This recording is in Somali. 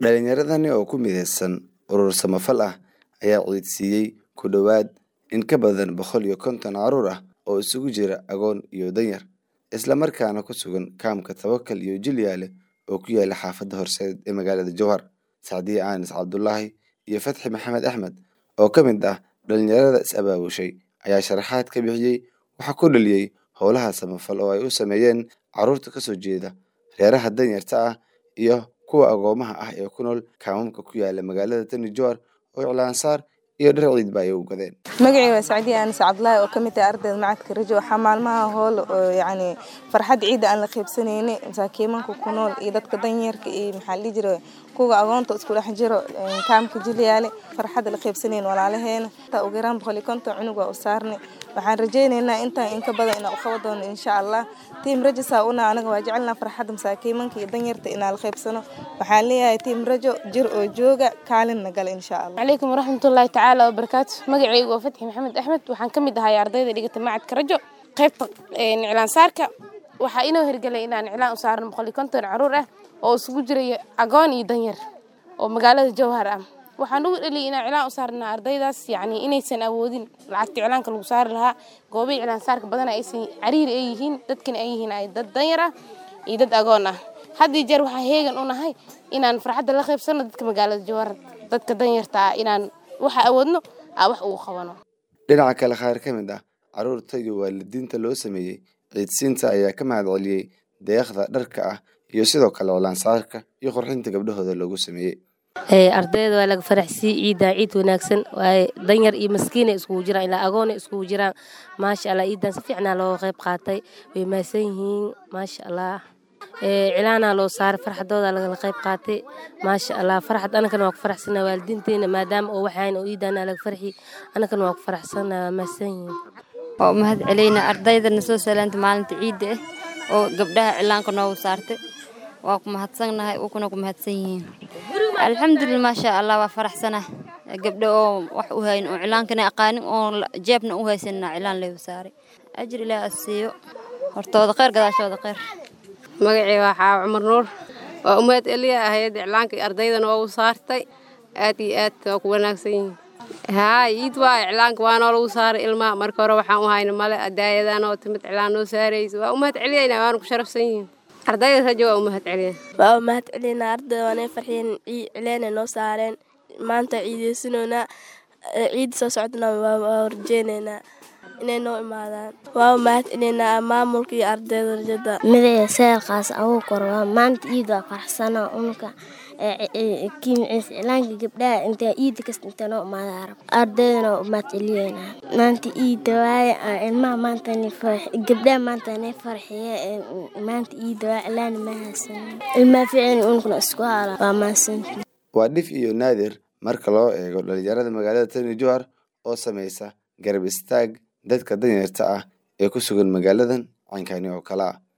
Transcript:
Dhalinyaradani oo ku midaysan urur samafal ah ayaa ciidsiiyey ku dhowaad in ka badan boqol iyo konton carruur ah oo isugu jira agoon iyo danyar, isla markaana ku sugan kaamka Tawakal iyo Jilyaale oo ku yaala xaafadda Horseed ee magaalada Jowhar. Sacdiye Aanis Cabdullaahi iyo Fatxi Maxamed Axmed oo ka mid ah dhalinyarada is-abaabushay ayaa sharaxaad ka bixiyey waxa ku dhaliyey howlaha samafal oo ay u sameeyeen carruurta ka soo jeeda reeraha danyarta ah iyo kuwa agoomaha ah ee ku nool kaamamka ku yaala magaalada Tani Jowhar oo iclaansaar iyo dhar ciidba ay u gadeen. magacayga waa sacdiye aanis cabdulaahi oo kamid ah ardayda macadka rajo waxaa maalmaha hool oo yacni farxad ciida aan la qaybsanayni masaakiimanka ku nool iyo dadka danyarka iyo maxaa la dhihi jiray kuwa agoonta isku dhex jiro kaamka jilyaale farxadda la qaybsanayn walaalaheena intaa ugu yaraan boqol iyo konton cunug waa u saarnay waxaan rajaynaynaa intaan in ka badan inaan u qaban doono insha allah tiim rajo saa una anaga waa jecelnaa farxadda masaakiimanka iyo danyarta inaan la qaybsano waxaan leeyahay tiim rajo jir oo jooga kaalinna gala insha allah عليكم ورحمة الله تعالى وبركاته مقعي وفتحي محمد أحمد وحان كمid ahay ardayda dhigata macadka rajo qaybta iclaan saarka waxaa inoo hirgelay inaan iclaan u saarno boqol iyo konton caruur ah oo isugu jiray agoon iyo danyar oo magaalada jowhar ah waxaan ugu dhaliyay inaan iclaan u saarna ardaydaas yacni inaysan awoodin lacagta iclaanka lagu saari lahaa goobaha iclaan saarka badana aysan cariiri ay yihiin dadkana ay yihiin ay dad danyar ah iyo dad agoon ah had iyo jeer waxaa heegan u nahay inaan farxadda la qaybsano dadka magaalada jowhar dadka danyarta ah inaan waxa awoodno aa wax ugu qabano Dhinaca kale qaar ka mid ah carruurta iyo waalidiinta loo sameeyey ciidsiinta ayaa ka mahad celiyey deeqda dharka ah iyo sidoo kale iclaansaarka iyo qurxinta gabdhahooda loogu sameeyey. ardayda waa laga faraxsii ciidaa ciid wanaagsan waaye danyar iyo maskiina iskugu jiraan ilaa agoona iskugu jiraan maasha allah ciidan si fiicnaa looga qayb qaatay way mahadsan yihiin maasha allah cilaanaa loo saaray farxadooda lagala qayb qaatay maasha allah farxad anakana waa ku faraxsanaa waalidiinteena maadaama oo waxayn oo ciidaana laga farxi anakana waa ku faraxsanaa waa mahadsan yihiin waa u mahad celaynaa ardaydana soo salaanta maalinta ciidda ah oo gabdhaha cilaanka noogu saartay waa ku mahadsannahay ukuna ku mahadsan yihiin alxamdulillah maasha allah waa faraxsanah gabdho oo wax u hayn oo cilaankana aqaanin oo jeebna u haysanina cilaan leegu saaray ajir ilaah asiiyo hortooda kheyr gadaashooda kheyr magacii waxaa cumar nuur waa umaad eliya ahayd iclaanka ardaydana waa u saartay aad iyo aad waa ku wanaagsan yihiin haa iid waa iclaanka waanoo lagu saaray ilmaha marka hore waxaan u hayna male adaayadan oo timid iclaan noo saaraysa waa umahad celiyayna waana ku sharafsan yihiin ardayda rajo waa umahad celiya waa u mahad celinaa ardayda waanay farxiyeen cileena noo saareen maanta ciideysanoonaa ciid soo socdana waa rajeyneynaa inay noo imaadaan waa u mahad celinaa maamulka iyo ardayda rajada midaya seelkaas agu kor waa maanta ciid waa faraxsana unka kiimciis cilaanka gabdhaha intaa ciida kasta inta noo imaada arab ardaydana waa u mahad celiyeynaa maanta ciida waaye ilmaha maanta gabdhaha maanta nay farxiye maanta ciida waa cilaan ma haysan ilmaha ficin unkuna isku hala waa mahadsanti Waa dhif iyo naadir marka loo eego dhalinyarada magaalada Tani Jowhar oo sameysa garab istaag dadka danyarta ah ee ku sugan magaaladan cankani oo kale ah